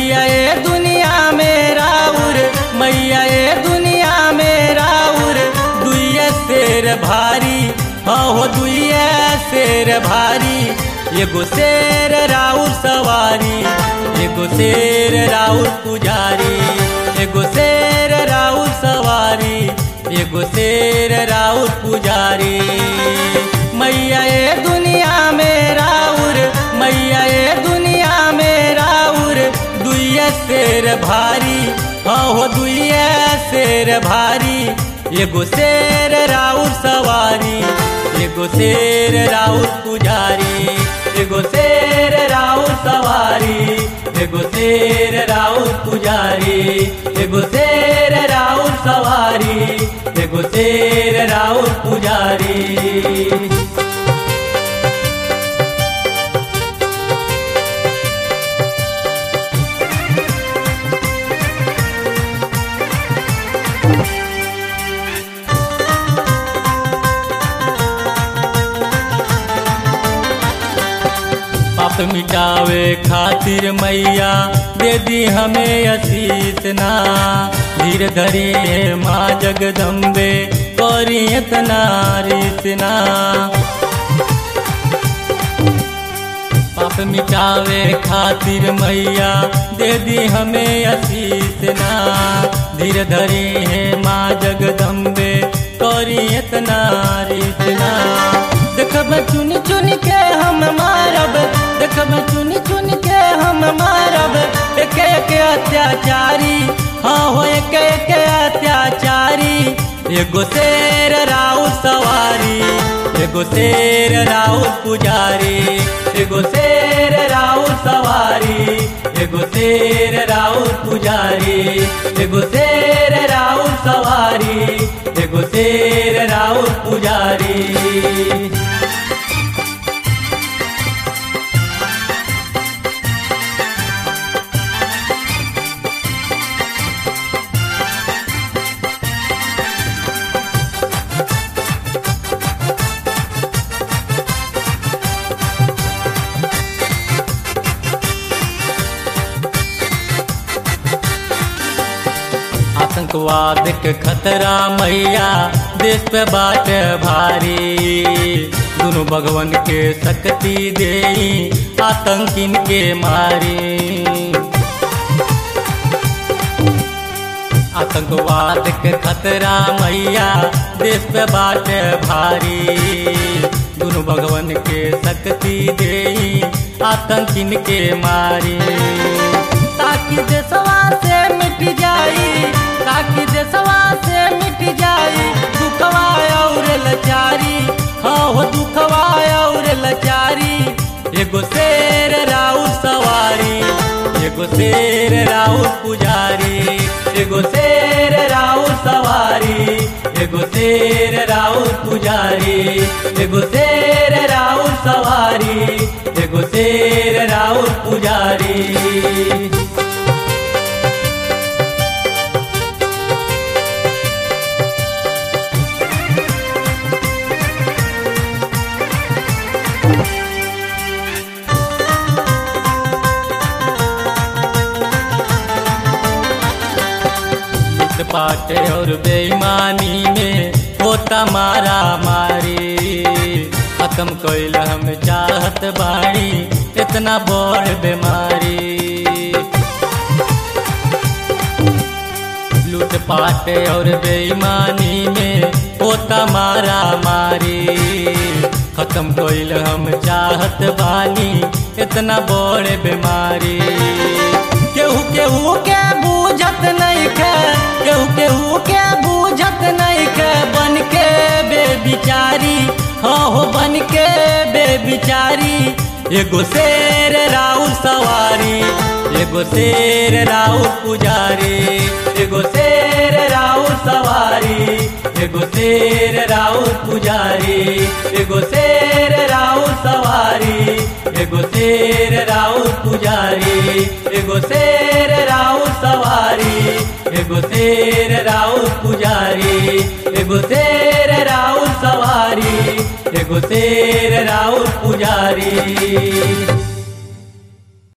मैया ए दुनिया में राउर मैया ए दुनिया में राउर दुइये शेर भारी हाँ हो दुइये शेर भारी एगो शेर राउर सवारी एगो शेर राउर पुजारी एगो शेर राउर सवारी एगो शेर राउर पुजारी मैया ए दुनिया में राउर मैया ए दुनिया में राउर दुइये शेर भारी हाँ हो दुइये शेर भारी एगो शेर राउर सवारी एगो शेर राउर पुजारी एगो शेर राउर सवारी एगो शेर राउर पुजारी एगो शेर राउर सवारी एगो शेर राउर पुजारी पाप मिटावे खातिर मैया दे दी हमें असीस ना धीर धरे माँ जगदम्बे करी इतना रिसना पाप मिटावे खातिर मैया दे दी हमें असीस ना धीर धरे माँ जगदम्बे करी इतना रिसना देखब चुन चुन के हम मारब देखब चुन चुन के हम मारब एक एक अत्याचारी हाँ हो एक एक अत्याचारी एगो शेर राउ सवारी एगो शेर राउ पुजारी एगो शेर राउ सवारी एगो शेर राउ पुजारी एगो शेर राउ सवारी एगो शेर राउ पुजारी आतंकवाद के खतरा मैया देश पे बाट भारी दोनों भगवान के शक्ति दे आतंकिन के मारी आतंकवाद के खतरा मैया देश पे बाट भारी दोनों भगवान के शक्ति दे आतंकिन के मारी ताकि देशवा से मिट जाई ताकि देशवा से मिट जाई दुखवा और लचारी हाँ हो दुखवा और लचारी एगो शेर राउ सवारी एगो शेर राउ पुजारी एगो शेर राउ सवारी एगो शेर राउ पुजारी एगो शेर राउ सवारी एगो शेर राउ पुजारी पाटे और बेईमानी में होता मारा मारी खत्म कैल हम चाहत बाड़ी इतना बड़ बीमारी लूट पाटे और बेईमानी में होता मारा मारी खत्म कैल हम चाहत बानी इतना बड़ बीमारी केहू केहू के बूझत नहीं के केहू केहू के बूझत नहीं के बन के बेबिचारी हाँ हो बन के बेबिचारी एगो शेर राउ सवारी एगो शेर राउ पुजारी एगो शेर राउ सवारी एगो शेर राउ पुजारी एगो शेर राउ सवारी एगो शेर राउ पुजारी एगो शेर राउ सवारी एगो शेर राउ पुजारी एगो शेर राउ सवारी एगो शेर राउ पुजारी